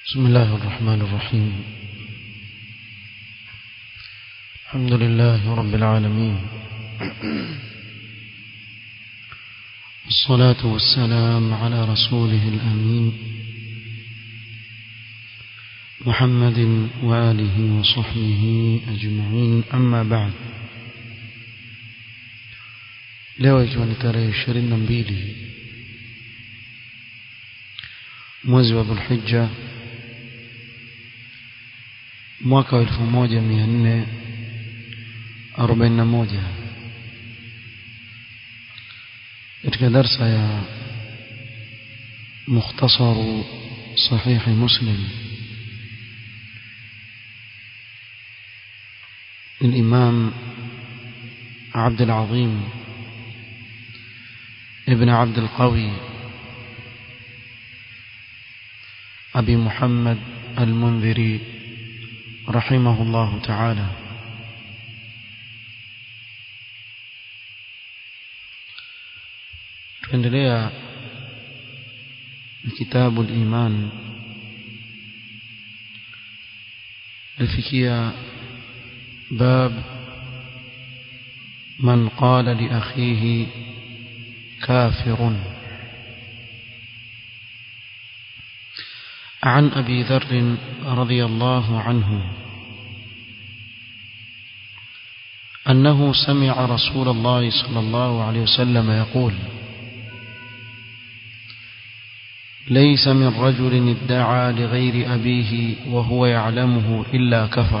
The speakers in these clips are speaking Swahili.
بسم الله الرحمن الرحيم الحمد لله رب العالمين الصلاة والسلام على رسوله الأمين محمد وآله وصحبه أجمعين أما بعد leo ikiwa ni tarehe ishirini na mbili mwezi wa dhulhijja mwaka wa elfu moja mia nne arobaini na moja katika darsa ya mukhtasaru sahihi muslim الإمام عبد العظيم ابن عبد القوي أبي محمد المنذري رحمه الله تعالى tuendelea kitabu al-iman lifikia bab man qala li akhihi كافر عن أبي ذر رضي الله عنه أنه سمع رسول الله صلى الله عليه وسلم يقول ليس من رجل ادعى لغير أبيه وهو يعلمه إلا كفر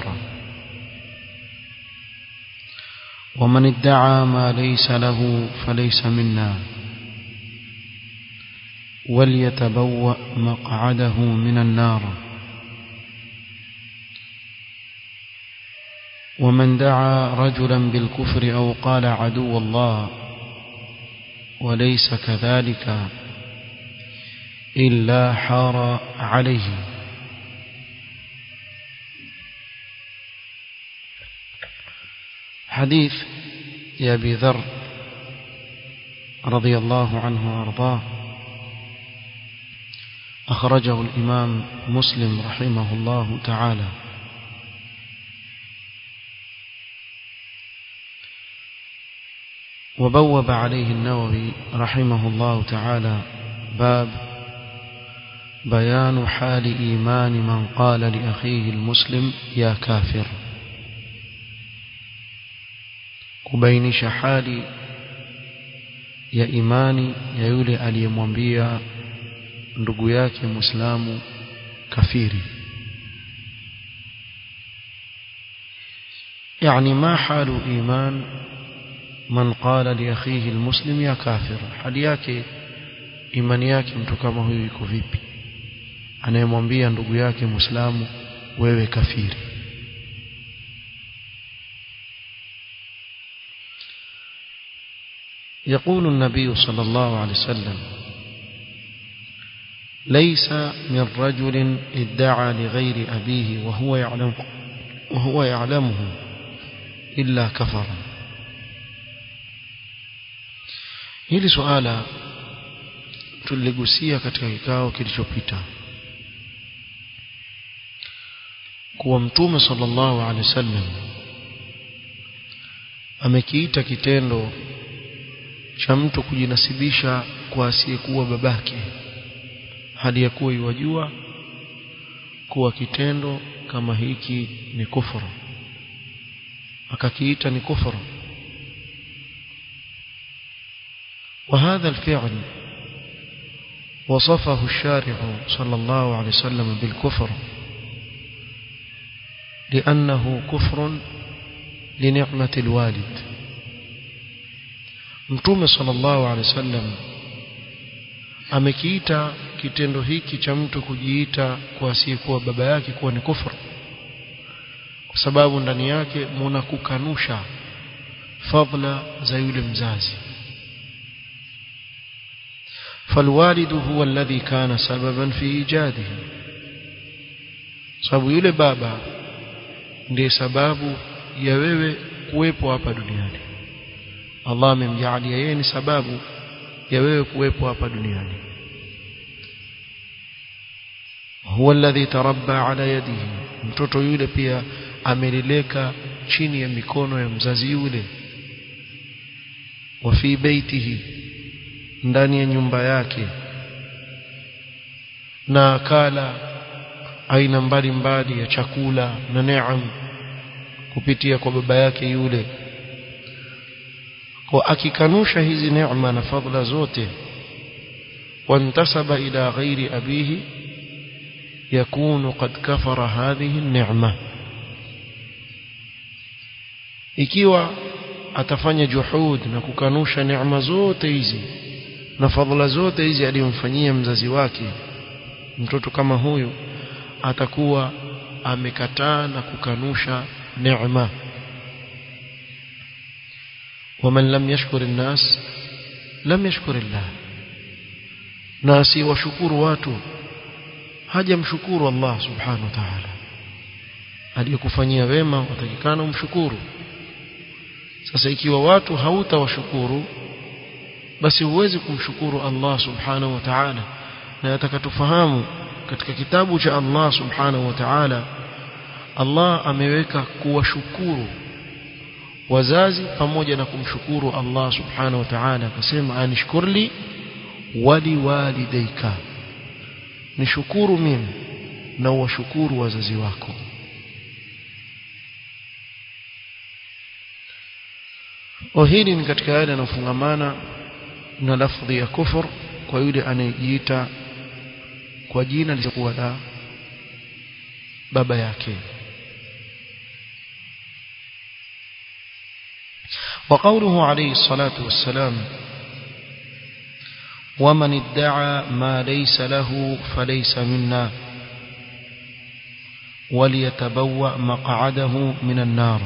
ومن ادعى ما ليس له فليس منا وليتبوأ مقعده من النار ومن دعا رجلا بالكفر أو قال عدو الله وليس كذلك إلا حار عليه حديث يا أبي ذر رضي الله عنه وارضاه أخرجه الإمام مسلم رحمه الله تعالى وبوب عليه النووي رحمه الله تعالى باب بيان حال إيمان من قال لأخيه المسلم يا كافر kubainisha hali ya imani ya yule aliyemwambia ndugu yake Muislamu kafiri يعني ما حال إيمان من قال لأخيه المسلم يا كافر hali yake imani yake mtu kama huyu iko vipi anayemwambia ndugu yake Muislamu wewe kafiri يقول النبي صلى الله عليه وسلم ليس من رجل ادعى لغير أبيه وهو يعلم وهو يعلمه إلا كفر hili suala tuligusia katika kikao kilichopita kuwa mtume sallallahu alaihi wasallam amekiita kitendo cha mtu kujinasibisha kwa asiyekuwa babake hali ya kuwa iwajua kuwa kitendo kama hiki ni kufuru akakiita ni kufuru وهذا الفعل وصفه الشارع صلى الله عليه وسلم بالكفر لأنه كفر لنعمة الوالد Mtume sallallahu alaihi wasallam amekiita kitendo hiki cha mtu kujiita kwa asiyekuwa baba yake kuwa ni kufuru kwa sababu ndani yake muna kukanusha fadla za yule mzazi فالوالد هو الذي كان سببا في ايجاده sababu yule baba ndiye sababu ya wewe kuwepo hapa duniani Allah amemjaalia yeye ni sababu ya wewe kuwepo hapa duniani huwa alladhi tarabba ala yadihi mtoto yule pia ameleleka chini ya mikono ya mzazi yule wa fi baitihi ndani ya nyumba yake na akala aina mbalimbali ya chakula na neema kupitia kwa baba yake yule kwa akikanusha hizi neema na fadhila zote wantasaba ila ghairi abihi yakunu qad kafara hadhihi neema ikiwa atafanya juhud na kukanusha neema zote hizi na fadhila zote hizi aliyomfanyia mzazi wake mtoto kama huyu atakuwa amekataa na kukanusha neema ومن لم يشكر الناس لم يشكر الله na asiwashukuru watu hajamshukuru Allah subhanahu wa ta'ala aliyokufanyia wema watakikana umshukuru sasa ikiwa watu hautawashukuru basi huwezi kumshukuru Allah subhanahu wa ta'ala na atakatufahamu katika kitabu cha Allah subhanahu wa ta'ala Allah ameweka kuwashukuru wazazi pamoja na kumshukuru Allah subhanahu wa ta'ala akasema anishkurli wali walidayka nishukuru mimi na uwashukuru wazazi wako hili ni katika yale yanayofungamana na lafdhi ya kufur kwa yule anayejiita kwa jina lisilokuwa la baba yake وقوله عليه الصلاة والسلام ومن ادعى ما ليس له فليس منا وليتبوأ مقعده من النار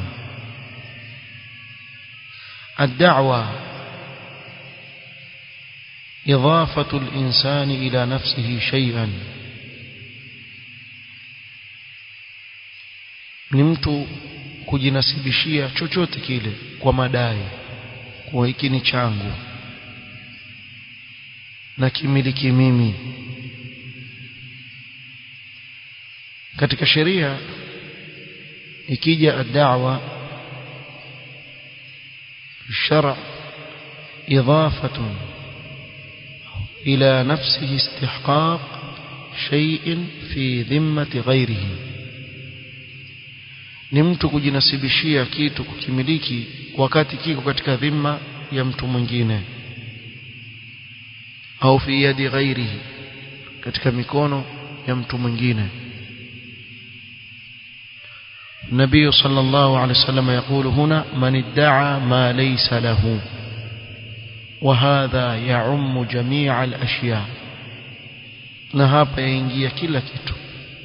الدعوة إضافة الإنسان إلى نفسه شيئا نمت kujinasibishia chochote kile kwa madai kuwa hiki ni changu na kimiliki mimi katika sheria ikija ad-da'wa الشرع إضافة إلى نفسه استحقاق شيء في ذمة غيره ni mtu kujinasibishia kitu kukimiliki wakati kiko katika dhima ya mtu mwingine au fi yadi ghairihi katika mikono ya mtu mwingine النبي صلى الله عليه وسلم يقول هنا من ادعى ما ليس له وهذا يعم جميع الأشياء na hapa yaingia kila kitu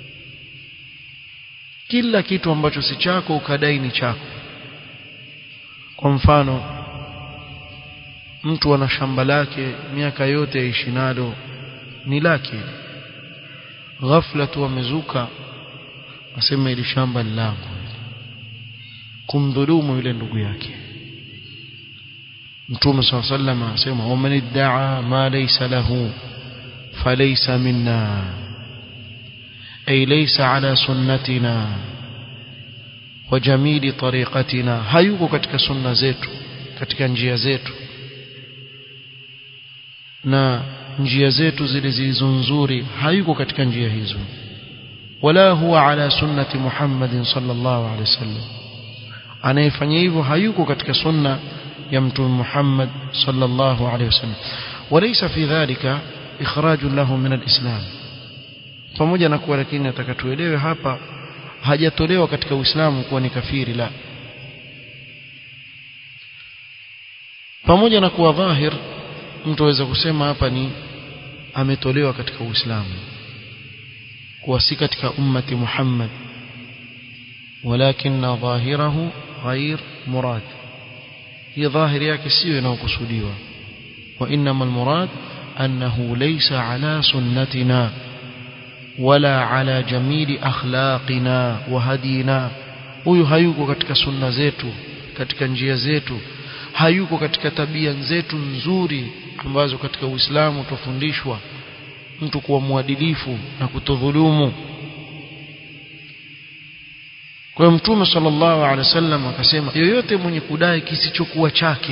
kila kitu ambacho si chako ukadai ni chako kwa mfano mtu ana shamba lake miaka yote yaishi nalo ni lake ghafla tu amezuka asema ili shamba ni langu kumdhulumu yule ndugu yake mtume صلى الله عليه وسلم asema waman idda'a ma laysa lahu falaysa minna ay laysa ala sunnatina wa jamili tariqatina hayuko katika sunna zetu katika njia zetu na njia zetu zile zilizo nzuri hayuko katika njia hizo wala huwa ala sunnati Muhammadin sallallahu alaihi wasallam anayefanya hivyo hayuko katika sunna ya mtume Muhammad sallallahu alaihi wasallam walaysa fi dhalika ikhraj lahu min alislam pamoja na kuwa lakini atakatuelewe hapa hajatolewa katika uislamu kuwa ni kafiri la pamoja na kuwa dhahir mtu aweza kusema hapa ni ametolewa katika uislamu kuwa si katika ummati Muhammad walakin dhahirahu ghair murad hii dhahiri yake sio inayokusudiwa wa inma almurad annahu laysa ala sunnatina wala ala jamili akhlaqina wa hadina huyu hayuko katika sunna zetu katika njia zetu hayuko katika tabia zetu nzuri ambazo katika Uislamu tufundishwa mtu kuwa mwadilifu na kutodhulumu kwa hiyo mtume sallallahu alaihi wasallam akasema yoyote mwenye kudai kisichokuwa chake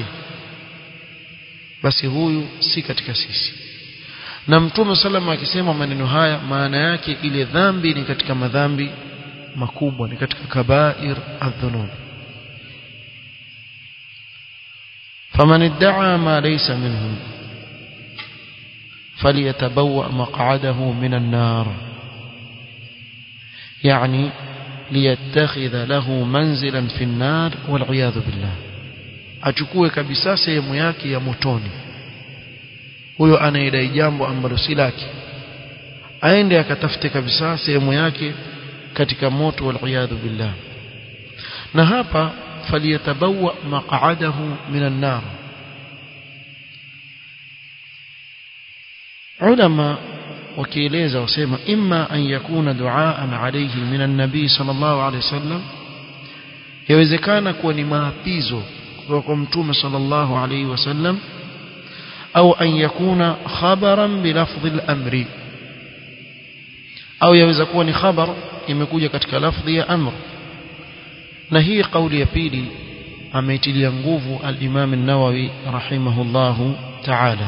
basi huyu si katika sisi na mtume sallam akisema maneno haya maana yake ile dhambi ni katika madhambi makubwa ni katika kabair adhunub faman idda'a ma laysa minhu فليتبوأ مقعده من النار يعني ليتخذ له منزلا في النار والعياذ بالله achukue kabisa sehemu yake ya motoni huyo anaidai jambo ambalo si lake aende akatafute kabisa sehemu yake katika moto waliyadhu billah na hapa faliyatabawa maq'adahu minan nar ulama wakieleza wasema imma an yakuna duaan alayhi minan nabii sallallahu alayhi wasallam yawezekana kuwa ni maapizo kutoka kwa mtume sallallahu alayhi wasallam au an yakuna khabaran bilafdhi al-amri au yaweza kuwa ni khabar imekuja katika lafdhi ya amr na hii kauli ya pili ameitilia nguvu al-Imam an-Nawawi rahimahullahu ta'ala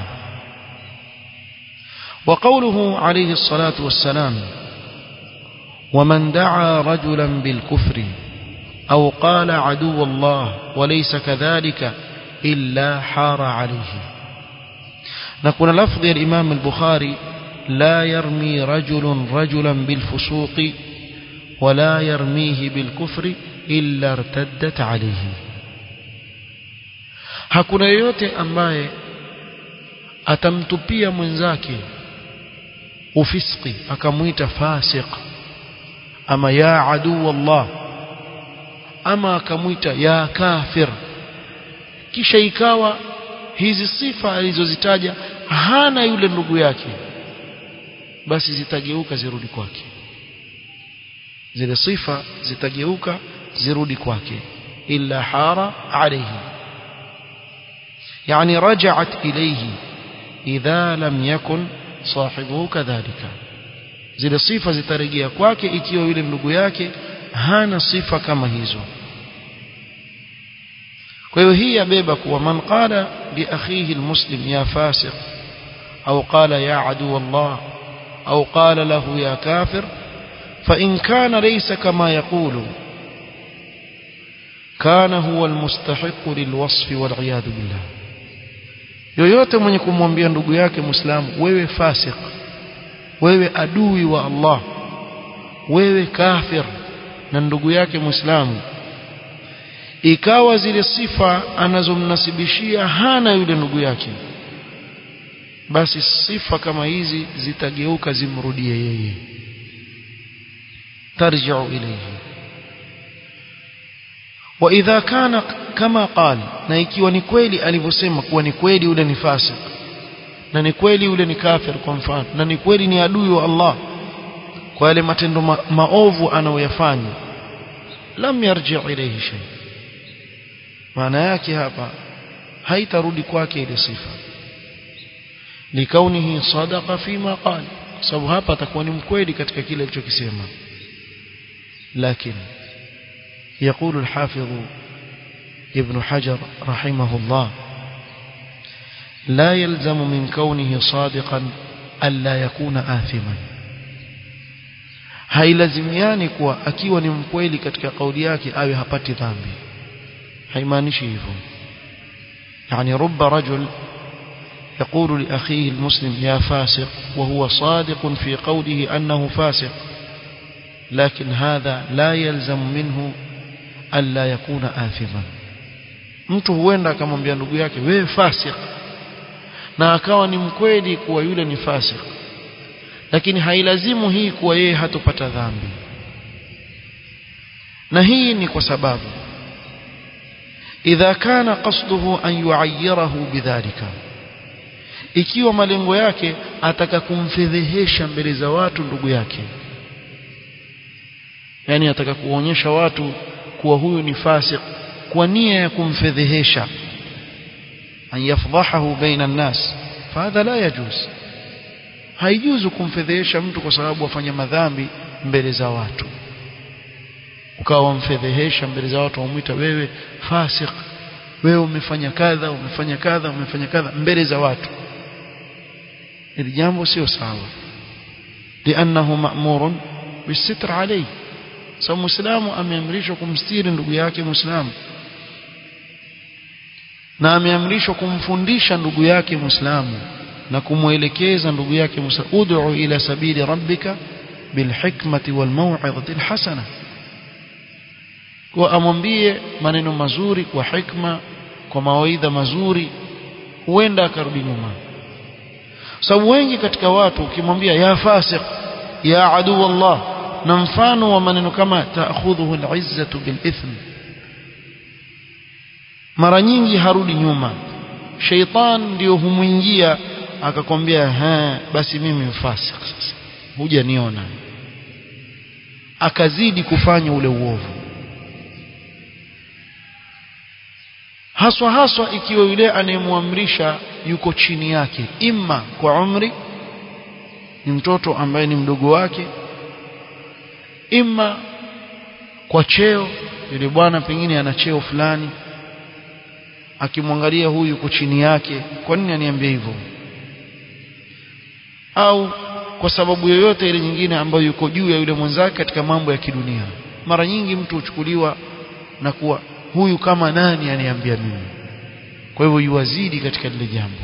وقوله عليه الصلاة والسلام ومن دعا رجلا بالكفر أو قال عدو الله وليس كذلك إلا حار عليه نكون لفظ الإمام البخاري لا يرمي رجل رجلا بالفسوق ولا يرميه بالكفر إلا ارتدت عليه hakuna yoyote ambaye atamtupia mwenzake ufiski akamwita fasiq ama ya aduu Allah ama akamwita ya kafir kisha ikawa hizi sifa alizozitaja hana yule ndugu yake basi zitageuka zirudi kwake zile sifa zitageuka zirudi kwake illa hara alayhi yani raja'at ilayhi idha lam yakun sahibuhu kadhalika zile sifa zitarejea kwake ikiwa yule ndugu yake hana sifa kama hizo kwa hiyo hii yabeba kuwa man qala bi akhihi almuslim ya fasiq au qala ya adu Allah au qala lahu ya kafir fa in kana laysa kama yaqulu kana huwa almustahiq lilwasf wal'iyad billah yoyote mwenye kumwambia ndugu yake muislamu wewe fasik wewe adui wa Allah wewe kafir na ndugu yake muislamu ikawa zile sifa anazomnasibishia hana yule ndugu yake basi sifa kama hizi zitageuka zimrudie yeye tarji'u ilayhi wa idha kana kama qala na ikiwa ni kweli alivyosema kuwa ni kweli yule ni fasik na ni kweli yule ni kafir kwa mfano na ni kweli ni adui wa Allah kwa yale matendo ma maovu anayoyafanya lam yarji ilayhi shay maana yake hapa haitarudi kwake ile sifa likaunihi sadaqa fima qala sababu hapa atakuwa ni mkweli katika kile alichokisema lakini يقول الحافظ ابن حجر رحمه الله لا يلزم من كونه صادقا ألا يكون آثما hailazimiani kuwa akiwa ni mkweli katika kauli yake awe hapati dhambi haimaanishi hivyo yani rubba rajul يقول لأخيه المسلم يا فاسق وهو صادق في قوله أنه فاسق لكن هذا لا يلزم منه ألا يكون آثما mtu huenda akamwambia ndugu yake wewe fasik na akawa ni mkweli kuwa yule ni fasik lakini hailazimu hii kuwa yeye hatopata dhambi na hii ni kwa sababu idha kana qasduhu an yuayyirahu bidhalika ikiwa malengo yake ataka kumfedhehesha mbele za watu ndugu yake yani ataka kuonyesha watu kuwa huyu ni fasik kwa nia ya kumfedhehesha an yafdahahu baina an-nas fahadha la yajuz haijuzu kumfedhehesha mtu kwa sababu afanya madhambi mbele za watu ukawa wamfedhehesha mbele za watu wamwita wewe fasik wewe umefanya kadha umefanya kadha umefanya kadha mbele za watu ili jambo sio sawa lianahu ma'murun bisitr alayhi sababu muislamu ameamrishwa kumstiri ndugu yake muislamu na ameamrishwa kumfundisha ndugu yake muislamu na kumwelekeza ndugu yake muislamu ud'u ila sabili rabbika bilhikmati walmaw'izati alhasana kwa amwambie maneno mazuri kwa hikma kwa mawaidha mazuri huenda akarudi nyuma sababu wengi katika watu ukimwambia ya fasiq ya adu Allah na mfano wa maneno kama ta'khudhuhu al'izzatu bilithm mara nyingi harudi nyuma sheitan ndio humwingia akakwambia ha basi mimi mfasik sasa huja niona akazidi kufanya ule uovu haswa haswa ikiwa yule anayemwamrisha yuko chini yake imma kwa umri ni mtoto ambaye ni mdogo wake imma kwa cheo yule bwana pengine ana cheo fulani akimwangalia huyu yuko chini yake kwa nini aniambia hivyo au kwa sababu yoyote ile nyingine ambayo yuko juu ya yule mwenzake katika mambo ya kidunia mara nyingi mtu huchukuliwa na kuwa huyu kama nani aniambia mimi kwa hivyo yuwazidi katika lile jambo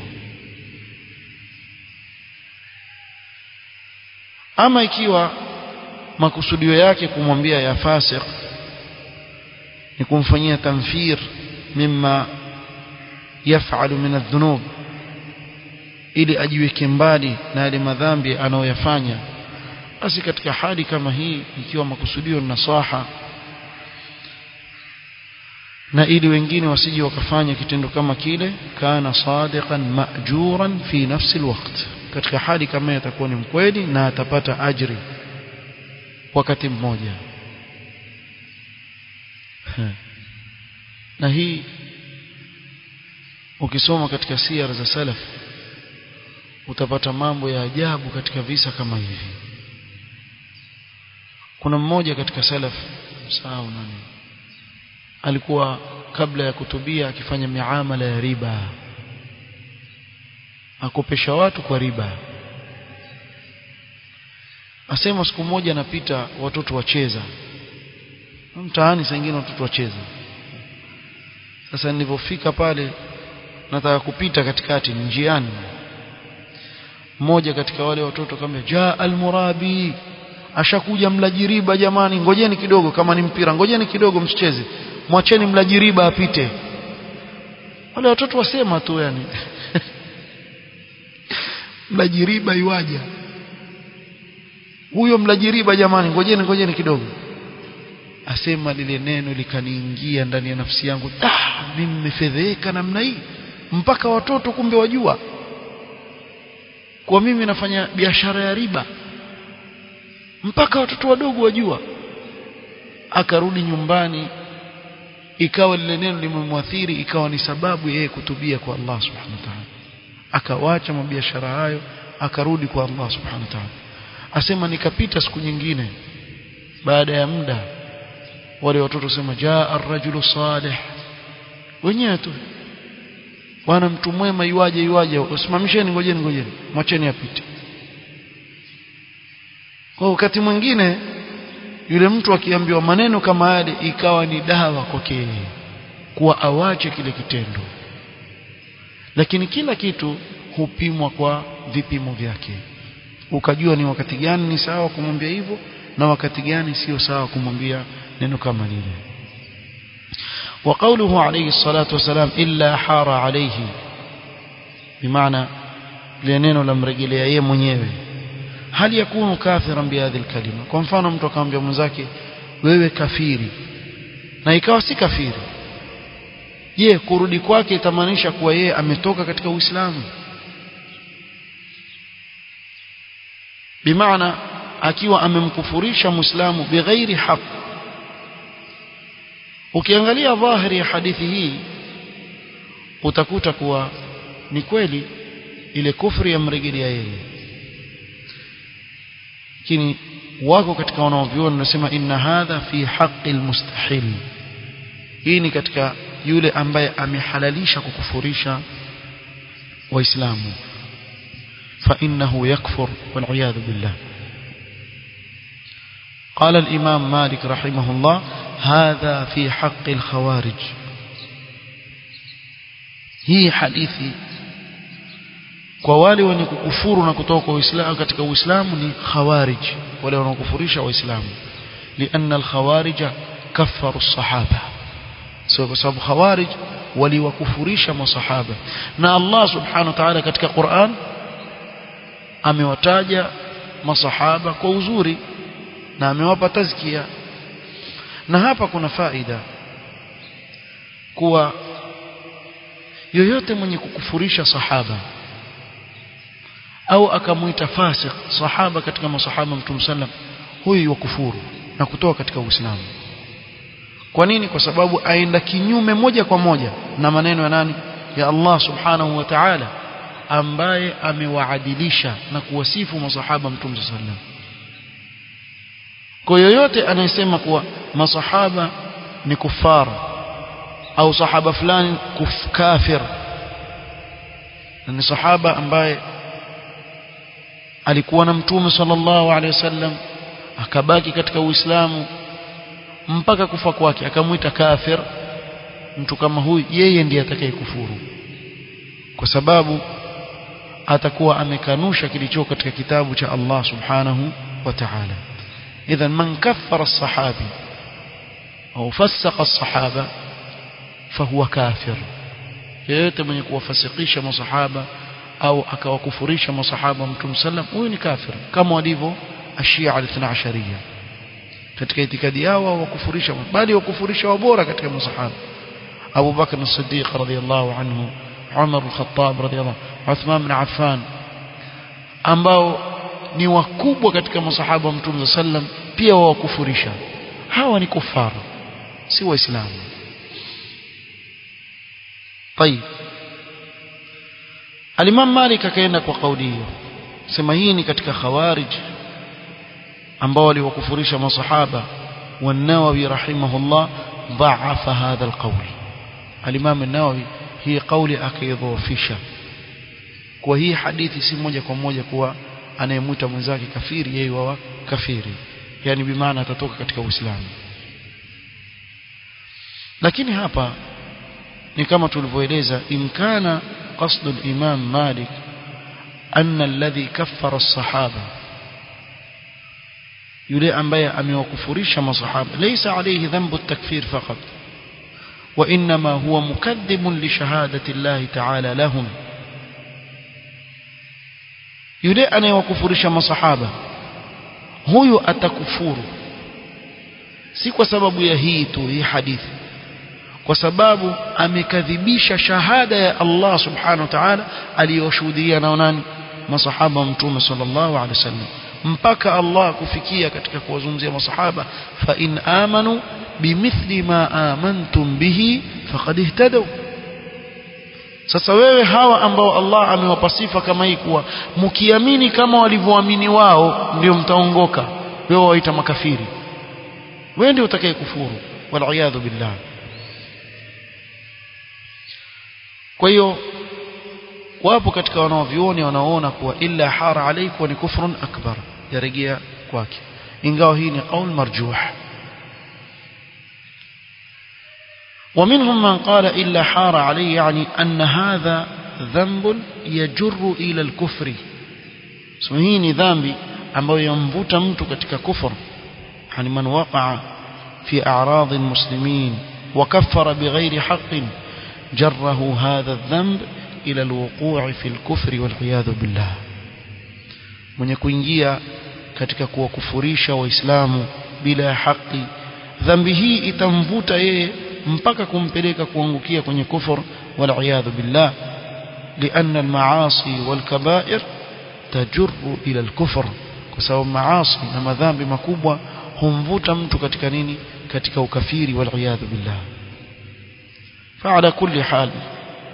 ama ikiwa makusudio yake kumwambia ya fasiq ni kumfanyia tamfir mimma yafalu min adh-dhunub ili ajiweke mbali na yale madhambi anayoyafanya basi katika hali kama hii ikiwa makusudio ni nasaha na ili wengine wasije wakafanya kitendo kama kile kana sadiqan ma'juran fi nafsi alwaqt katika hali kama hiyo atakuwa ni mkweli na atapata ajri wakati mmoja na hii ukisoma katika siyar za salaf utapata mambo ya ajabu katika visa kama hivi kuna mmoja katika salaf msahau nani alikuwa kabla ya kutubia akifanya miamala ya riba akopesha watu kwa riba asema siku moja anapita watoto wacheza mtaani saa ingine watoto wacheza sasa nilipofika pale nataka kupita katikati njiani mmoja katika wale watoto kama jaa almurabi ashakuja mlaji riba jamani ngojeni kidogo kama ni mpira ngojeni kidogo msicheze mwacheni mlaji riba apite wale watoto wasema tu yani mlaji riba iwaja huyo mlaji riba jamani ngojeni ngojeni kidogo asema lile neno likaniingia ndani ya nafsi yangu ah mimi nimefedheka namna hii mpaka watoto kumbe wajua kwa mimi nafanya biashara ya riba mpaka watoto wadogo wajua akarudi nyumbani ikawa lile neno limemwathiri ikawa ni sababu yeye kutubia kwa Allah subhanahu wa ta'ala akawacha mabiashara hayo akarudi kwa Allah subhanahu wa ta'ala asema nikapita siku nyingine baada ya muda wale watoto sema jaa ar-rajulu salih wenyewe tu bwana mtu mwema iwaje iwaje usimamisheni ngojeni ngojeni mwacheni apite kwa wakati mwingine yule mtu akiambiwa maneno kama yale ikawa ni dawa kwake kuwa awache kile kitendo lakini kila kitu hupimwa kwa vipimo vyake ukajua ni wakati gani ni sawa kumwambia hivyo na wakati gani sio sawa kumwambia neno kama lile وقوله عليه الصلاة والسلام إلا حار عليه بمعنى لأنه لم رجل يا mwenyewe hal yakunu kafiran bihadhi alkalima kwa mfano mtu akamwambia mwenzake wewe kafiri na ikawa si kafiri je kurudi kwake itamaanisha kuwa yeye ametoka katika uislamu bimaana akiwa amemkufurisha muislamu bighairi haq ukiangalia dhahiri ya hadithi hii utakuta kuwa ni kweli ile kufri yamrejelea yeye lakini wako katika wanaoviona wanasema inna hadha fi haqqi almustahil hii ni katika yule ambaye amehalalisha kukufurisha waislamu fa innahu yakfur wal iyad billah قال الإمام مالك رحمه الله هذا في حق الخوارج hii hadithi kwa wale wenye kukufuru na kutoka uislamu katika uislamu ni khawarij wale wanaokufurisha waislamu lianna alkhawarij kaffaru sahaba so kwa sababu khawarij waliwakufurisha masahaba na Allah subhanahu wa ta'ala katika Qur'an amewataja masahaba kwa uzuri na amewapa tazkia na hapa kuna faida kuwa yoyote mwenye kukufurisha sahaba au akamuita fasik sahaba katika masahaba mtume sallam huyu wakufuru na kutoka katika Uislamu kwa nini kwa sababu aenda kinyume moja kwa moja na maneno ya nani ya Allah subhanahu wa ta'ala ambaye amewaadilisha na kuwasifu masahaba mtume sallam kwa yoyote anayesema kuwa masahaba ni kufara au sahaba fulani kuf kafir ni sahaba ambaye alikuwa na mtume sallallahu alaihi wasallam akabaki katika uislamu mpaka kufa kwake akamwita kafir mtu kama huyu yeye ndiye atakayekufuru kwa sababu atakuwa amekanusha kilicho katika kitabu cha Allah subhanahu wa ta'ala idhan man kaffara as-sahabi au fassaqa as-sahaba fahuwa kafir yeyote mwenye kuwafasikisha masahaba au akawakufurisha masahaba mtume sallam huyu ni kafir kama walivyo ashia al-ithna ashariya katika itikadi yao wakufurisha bali wakufurisha wabora katika masahaba Abu Bakr as-Siddiq radhiyallahu anhu Umar al-Khattab radhiyallahu Uthman bin Affan ambao ni wakubwa katika masahaba wa mtume sallam pia wawakufurisha hawa ni kufara si waislamu طيب Al-Imam Malik akaenda kwa kauli hiyo sema hii ni katika khawarij ambao waliwakufurisha masahaba والنووي رحمه الله ضعف هذا القول الإمام النووي هي قولي akaidhoofisha kwa hii hadithi si moja kwa moja kuwa anayemuita mwenzake kafiri yeye wa kafiri yani bimaana atatoka katika Uislamu lakini hapa ni kama tulivyoeleza imkana قصد الإمام مالك أن الذي كفر الصحابة يلي أنبياء أم يوكفرش مصحابة ليس عليه ذنب التكفير فقط وإنما هو مكذب لشهادة الله تعالى لهم يلي أن يوكفرش مصحابة هو أتكفور si kwa sababu ya hii tu hii hadithi kwa sababu amekadhibisha shahada ya Allah subhanahu wa ta'ala aliyoshuhudia nao nani masahaba wa mtume sallallahu alaihi wasallam mpaka Allah kufikia katika kuwazungumzia masahaba fa in amanu bimithli ma amantum bihi faqad ihtadaw sasa wewe hawa ambao Allah amewapa sifa kama hii kuwa mkiamini kama walivyoamini wao ndio mtaongoka wewe waita makafiri wewe ndio utakayekufuru wal iyadhu billah kwa hiyo wapo katika wanaovioni wanaoona kuwa illa hara alaykum ni kufrun akbar yarejea kwake ingawa hii ni qaul marjuh ومنهم من قال إلا حار عليه يعني أن هذا ذنب يجر إلى الكفر سمهيني ذنبي أما ينبوت مت كتك كفر يعني من وقع في أعراض المسلمين وكفر بغير حق جره هذا الذنب إلى الوقوع في الكفر والعياذ بالله mwenye kuingia katika kuwakufurisha waislamu bila haki dhambi hii itamvuta yeye mpaka kumpeleka kuangukia kwenye kufur waliyadhu billah لأن المعاصي والكبائر تجر إلى الكفر kwa sababu maasi na madhambi makubwa humvuta mtu katika nini katika ukafiri waliyadhu billah فعلى كل حال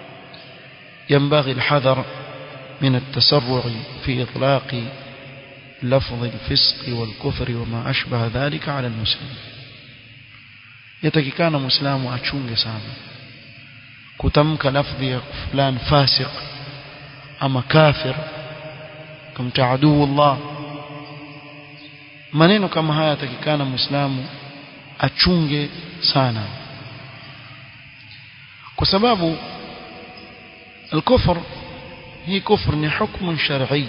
ينبغي الحذر من التسرع في إطلاق لفظ الفسق والكفر وما أشبه ذلك على المسلم يتككان مسلم أشونج سانا كتمك لفظ فلان فاسق أما كافر كم تعدو الله maneno kama haya yatakikana muislamu achunge sana kwa sababu الكفر هي كفر ni حكم شرعي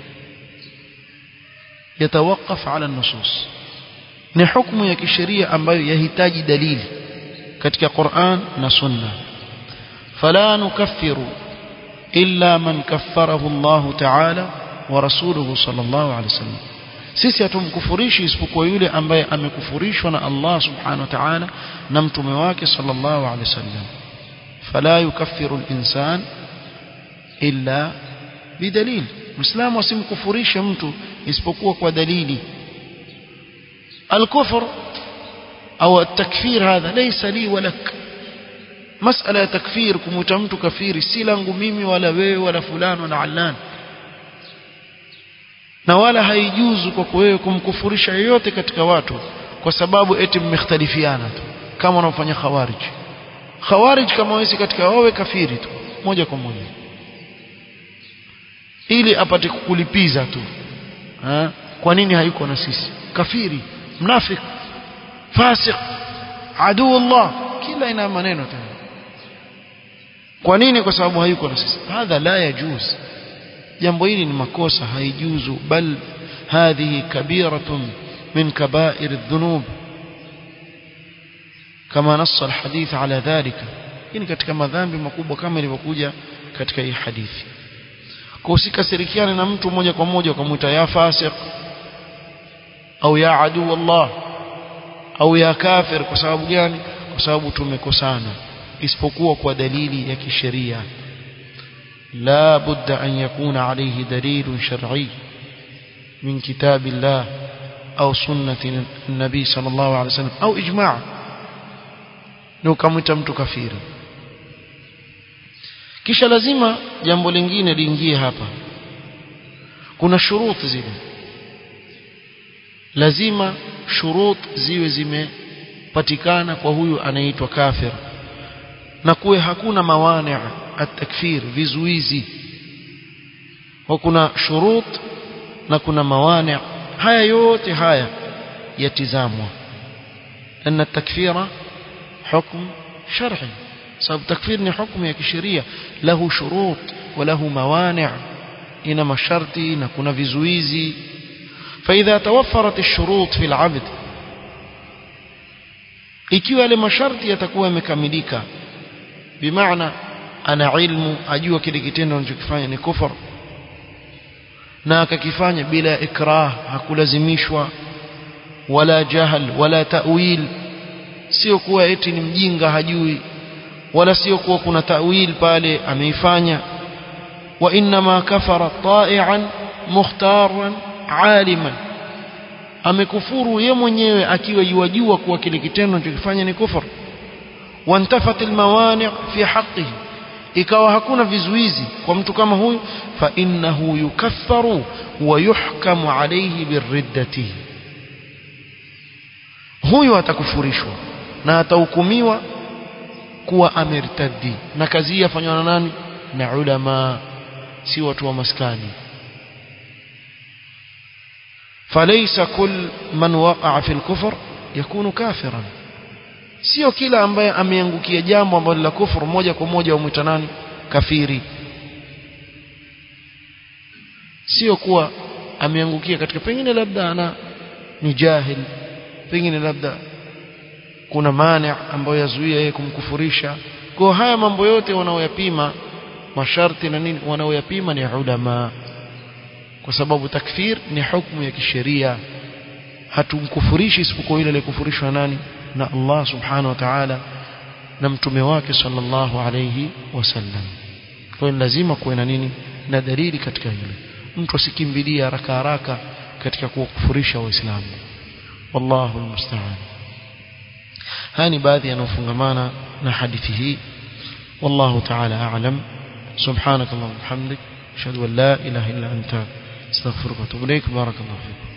يتوقف على النصوص ni hukumu ya kisheria ambayo yahitaji dalili katika Qur'an na Sunna fala nukaffiru illa man kaffarahu Allah ta'ala wa rasuluhu sallallahu alayhi wasallam sisi hatumkufurishi isipokuwa yule ambaye amekufurishwa na Allah subhanahu wa ta'ala na mtume wake sallallahu alayhi wasallam fala yukaffiru al-insan illa bidalil muislamu asimkufurishe mtu isipokuwa kwa dalili الكفر أو التكفير هذا ليس لي ولك مسألة تكفير كمتمت كفير سيلانgu mimi wala wewe wala fulani wala allan na wala haijuzu kwa wewe kumkufurisha yoyote katika watu kwa sababu eti mmekhtalifiana tu kama wanaofanya khawarij khawarij kama wewe katika wawe kafiri tu moja kwa moja ili apate kukulipiza tu ha? kwa nini hayuko na sisi kafiri mnafik fasik aduu Allah kila ina maneno tena kwa nini kwa sababu hayuko na sisi hadha la yajuz jambo hili ni makosa haijuzu bal hadhihi kabiratun min kabair adh-dhunub kama nassa alhadith ala dhalika hii ni katika madhambi makubwa kama ilivyokuja katika hii hadithi kwa usikasirikiane na mtu moja kwa moja ukamwita ya fasik au ya aduu Allah au ya kafir kwa sababu gani kwa sababu tumekosana isipokuwa kwa dalili ya kisheria لا بد أن يكون عليه دليل شرعي من كتاب الله أو سنة النبي صلى الله عليه وسلم أو إجماع لو كمتمت كفيرا kisha lazima jambo lingine liingie hapa kuna shuruti zile lazima shurut ziwe zimepatikana kwa huyu anaitwa kafir na kuwe hakuna mawani at-takfir vizuizi wa kuna shurut na kuna mawani haya yote haya yatizamwa لأن التكفير حكم شرعي سبب التكفير ni حكم ya kisheria له شروط وله موانع ina masharti na kuna vizuizi فإذا توفرت الشروط في العبد ikiwa yale masharti yatakuwa yamekamilika bimaana ana ilmu ajua kile kitendo anachokifanya ni kufur na akakifanya bila ikrah hakulazimishwa wala jahal wala ta'wil sio kuwa eti ni mjinga hajui wala sio kuwa kuna ta'wil pale ameifanya wa inma kafara ta'ian mukhtaran aliman amekufuru ye mwenyewe akiwa yuwajua kuwa kile kitendo anachokifanya ni kufur wantafat almawani' fi haqqihi ikawa hakuna vizuizi kwa mtu kama huyu fa innahu yukaffaru wa yuhkamu alayhi birriddati huyu atakufurishwa na atahukumiwa kuwa amertaddi na kazi hii yafanywa na nani na ulama si watu wa maskani فليس كل من وقع في الكفر يكون كافرا sio kila ambaye ameangukia jambo ambalo la kufuru moja kwa moja umwita nani kafiri sio kuwa ameangukia katika pengine labda ana ni jahil pengine labda kuna mani ambayo yazuia yeye kumkufurisha kwa haya mambo yote wanaoyapima masharti na nini wanaoyapima ni ulama kwa sababu takfir ni hukumu ya kisheria hatumkufurishi isipokuwa yule aliyekufurishwa nani na Allah subhanahu wa ta'ala na mtume wake sallallahu alayhi wasallam kwa hiyo lazima kuwe na nini na dalili katika hilo mtu asikimbilie haraka haraka katika kuwakufurisha waislamu wallahu almusta'an haya ni baadhi yanayofungamana na hadithi hii wallahu ta'ala a'lam subhanak allahumma bihamdik ashhadu an la ilaha illa anta astaghfiruka wa atubu ilaik barakallahu fikum